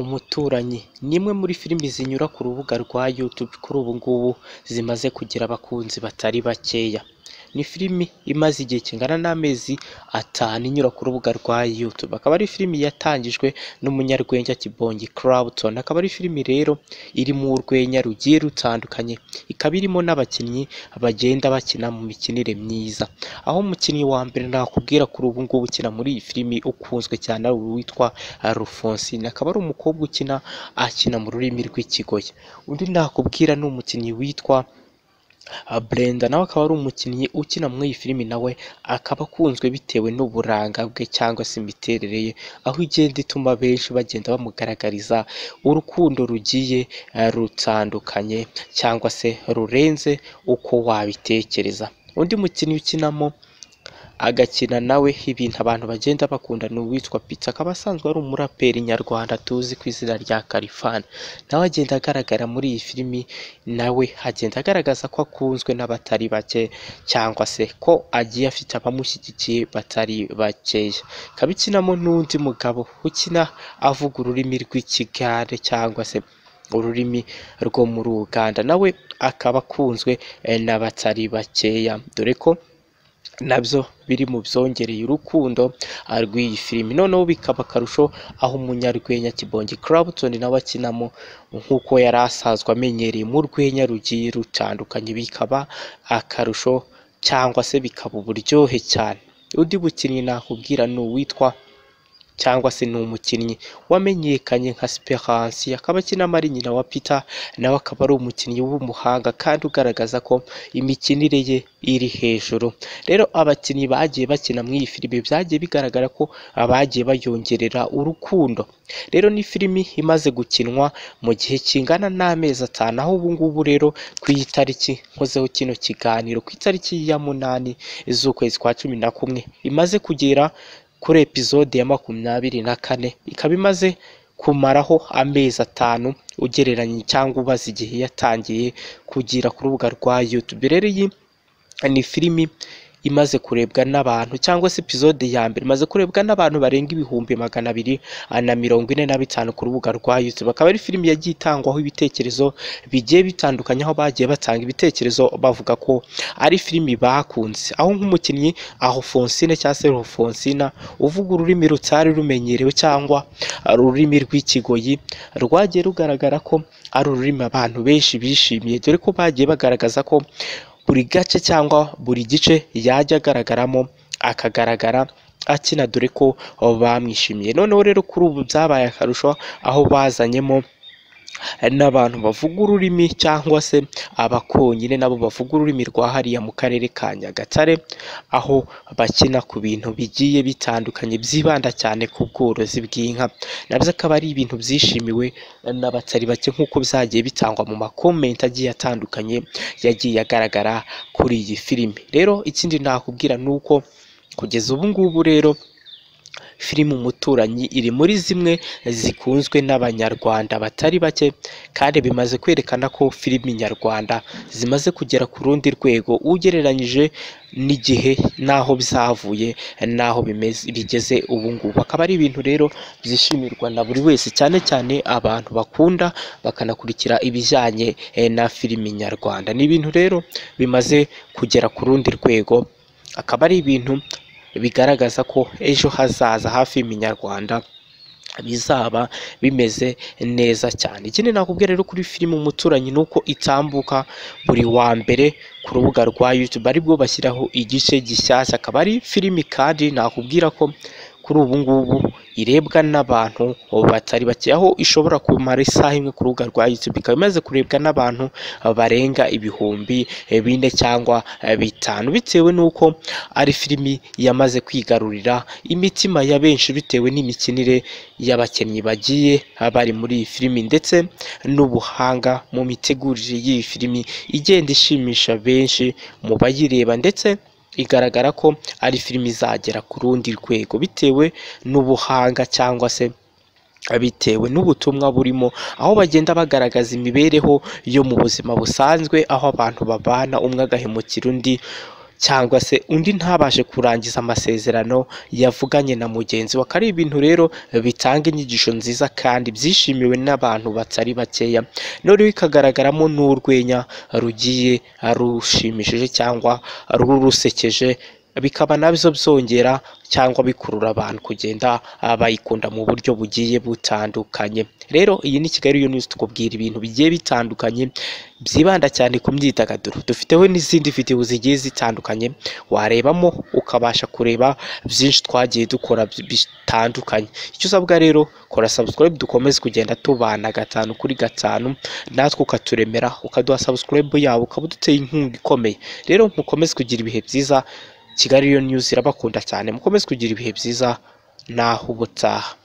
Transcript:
Umuturanyi ni imwe muri filimi zinyura ku rubuga rwa YouTube kuri ubu ngubu zimaze kugira abakunzi batari bakeya, ni filimi imaze igihe kingana n'amezi atanu inyura ku rubuga rwa YouTube, akaba ari filimi yatangijwe n'umunyarwenya Kibonge Clapton, akaba ari filimi rero irimo urwenya rugiye rutandukanye, ikaba irimo n'abakinnyi bagenda bakina mu mikinire myiza, aho umukinnyi wa mbere nakubwira kuri ubu ngubu ukina muri iyi filimi ukunzwe cyane ari uwitwa Alphonsine, akaba ari umukobwa ukina akina mu rurimi rw'ikigoyi, undi nakubwira ni umukinnyi witwa Brenda nawe akaba ari umukinnyi ukina muri iyi filimi nawe akaba akunzwe bitewe n'uburanga bwe cyangwa se imiterere ye, aho igenda ituma benshi bagenda bamugaragariza urukundo rugiye rutandukanye cyangwa se rurenze uko wabitekereza, undi mukinnyi ukinamo agakina nawe ibintu abantu bagenda bakunda ni uwitwa Pizza, akaba asanzwe ari umuraperi nyarwanda tuzi ku izina rya Khalfan, nawe agenda agaragara muri iyi filimi nawe agenda agaragaza ko akunzwe n'abatari bake cyangwa se ko agiye afite abamushyigikiye batari bakeya, ikaba ikinamo n'undi mugabo ukina avuga ururimi rw'ikigande cyangwa se ururimi rwo muri Uganda, nawe akaba akunzwe n'abatari bakeya, dore ko nabyo biri mu byongereye urukundo rw'iyi filimi, noneho bikaba akarusho aho umunyarwenya Kibonge Clapton nawe akinamo nk'uko yari asanzwe amenyereye mu rwenya rugiye rutandukanye, bikaba akarusho cyangwa se bikaba uburyohe cyane, undi mukinnyi nakubwira ni uwitwa cyangwa se ni umukinnyi wamenyekanye nka Speranse, akaba akinamo ari nyina wa Peter, nawe akaba ari umukinnyi w'umuhanga kandi ugaragaza ko imikinire ye iri hejuru, rero abakinnyi bagiye bakina muri iyi filimi byagiye bigaragara ko abagiye bayongerera urukundo, rero ni filimi imaze gukinwa mu gihe kingana n'amezi atanu, aho ubu ngubu rero ku itariki nkozeho kino kiganiro, ku itariki ya munani z'ukwezi kwa cumi na kumwe imaze kugera kuri epizode ya makumyabiri na kane, ikaba imaze kumaraho amezi atanu ugereranya cyangwa ubaze igihe yatangiye kugira ku rubuga rwa YouTube, rero iyi ni filimi imaze kurebwa n'abantu cyangwa se epizode ya mbere imaze kurebwa n'abantu barenga ibihumbi magana abiri na mirongo ine na bitanu ku rubuga rwa YouTube, akaba ari filimi yagiye itangwaho ibitekerezo bigiye bitandukanye, aho bagiye batanga ibitekerezo bavuga ko ari filimi bakunze, aho nk'umukinnyi Alphonsine cyangwa se Alphonsina uvuga ururimi rutari rumenyerewe cyangwa ururimi rw'ikigoyi rwagiye rugaragara ko ari ururimi abantu benshi bishimiye, dore ko bagiye bagaragaza ko buri gace cyangwa buri gice yajya agaragaramo akagaragara akina, dore ko bamwishimiye, noneho rero kuri ubu byabaye akarusho aho bazanyemo n'abantu bavuga ururimi cyangwa se abakonyine nabo bavuga ururimi rwa hariya mu karere ka Nyagatare, aho bakina ku bintu bigiye bitandukanye byibanda cyane ku bworozi bw'inka, nabyo akaba ari ibintu byishimiwe n'abatari bake nk'uko byagiye bitangwa mu makomenti agiye atandukanye yagiye agaragara kuri iyi filimi, rero ikindi nakubwira ni uko kugeza ubu ngubu rero filime Umuturanyi iri muri zimwe zikunzwe n'abanyarwanda batari bake kandi bimaze kwerekana ko filimi nyarwanda zimaze kugera ku rundi rwego ugereranyije n'igihe n'aho byavuye n'aho bigeze ubu ngubu, akaba ari ibintu rero byishimirwa na buri wese cyane cyane abantu bakunda bakanakurikira ibijyanye na filimi nyarwanda, ni ibintu rero bimaze kugera ku rundi rwego, akaba ari ibintu bigaragaza ko ejo hazaza hafi y'umunyarwanda bizaba bimeze neza cyane, ikindi nakubwira rero kuri filime Umuturanyi ni uko itambuka buri wa mbere ku rubuga rwa YouTube, aribwo bashyiraho igice gishyashya, akaba ari filimi kandi nakubwira ko kuri ubu ngubu irebwa n'abantu batari bake, aho ishobora kumara isaha imwe ku rubuga rwa YouTube, ikaba imaze kurebwa n'abantu barenga ibihumbi bine cyangwa bitanu, bitewe n'uko ari filimi yamaze kwigarurira imitima ya benshi bitewe n'imikinire y'abakinnyi bagiye bari muri iyi filimi, ndetse n'ubuhanga mu mitegurire y'iyi filimi igenda ishimisha benshi mu bayireba, ndetse igaragara ko ari filimi izagera ku rundi rwego bitewe n'ubuhanga cyangwa se bitewe n'ubutumwa burimo, aho bagenda bagaragaza imibereho yo mu buzima busanzwe, aho abantu babana umwe agahemukira undi cyangwa se undi ntabashe kurangiza amasezerano yavuganye na mugenzi we akaba ari ibintu rero bitanga inyigisho nziza kandi byishimiwe n'abantu batari bakeya noneho ikagaragaramo n'urwenya rugiye rushimishije cyangwa rurusekeje bikaba nabyo byongera cyangwa bikurura abantu kugenda ah, bayikunda mu buryo bugiye butandukanye rero iyi ni kigali yo news tukubwira ibintu bigiye bitandukanye byibanda cyane ku myidagaduro dufiteho n'izindi videwo zigiye zitandukanye warebamo ukabasha kureba byinshi twagiye dukora bi- bitandukanye icyo usabwa rero kora subscribe dukomeze kugenda tubana gatanu kuri gatanu natwe ukaturemera ukaduha subscribe yawe ukaba uduteye inkunga ikomeye rero mukomeze kugira ibihe byiza kigali yo news irabakunda cyane mukomeze kugira ibihe byiza naho ubutaha